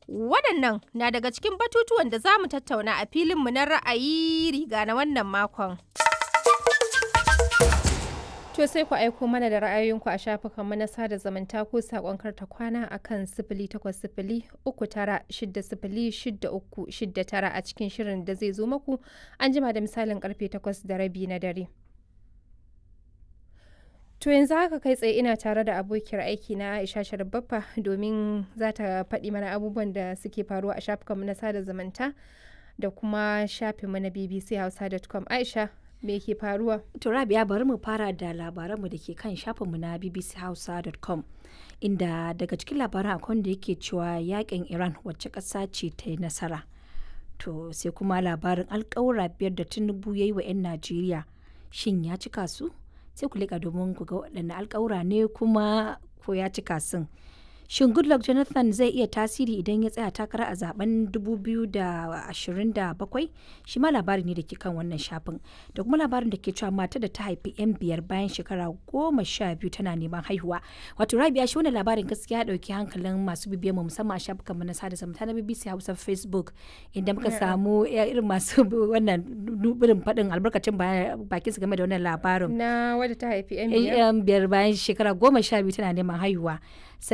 Waɗannan na daga cikin batutuwan da za mu tattauna a filinmu na ra'ayi riga na wannan makon. To sai ku aiko mana da ra'ayoyinku a shafukanmu na sada zumunta ko saƙon karta kwana a kan sifili takwas sifili uku tara shidda sifili shidda uku shidda tara a cikin shirin da zai zo maku an jima da misalin karfe takwas da rabi na dare. To yanzu haka kai tsaye ina tare da abokiyar aiki na Aisha Sharbaffa domin za ta faɗi mana abubuwan da suke faruwa a shafukanmu na sada zumunta da kuma shafinmu na bbchausa.com. Aisha me ke faruwa? To Rabia bari mu fara da labaranmu da ke kan shafinmu na bbchausa.com inda daga cikin labaran akwai wanda yake cewa yakin Iran wacce ƙasa ce ta yi nasara. To sai kuma labarin alƙawura biyar da Tinubu ya yi wa 'yan Najeriya shin ya cika su? Sai ku liƙa domin ku ga waɗanne alƙawura ne kuma ko ya cika sun. Shin Goodluck Jonathan zai iya tasiri idan ya tsaya takara a zaben 2027? Shi ma labari ne da ke kan wannan shafin. Da kuma labarin da ke cewa mata da ta haifi 'yan biyar bayan shekara goma sha biyu tana neman haihuwa. Wato Rabia shi wannan labarin gaskiya ɗauki hankalin masu bibiyar mu musamman a shafukanmu na sada zumunta na BBC Hausa Facebook inda muka samu irin masu wannan birin faɗin albarkacin bakin su game da wannan labarin. Na wadda ta haifi 'yan biyar. 'Yan biyar bayan shekara goma sha biyu tana neman haihuwa.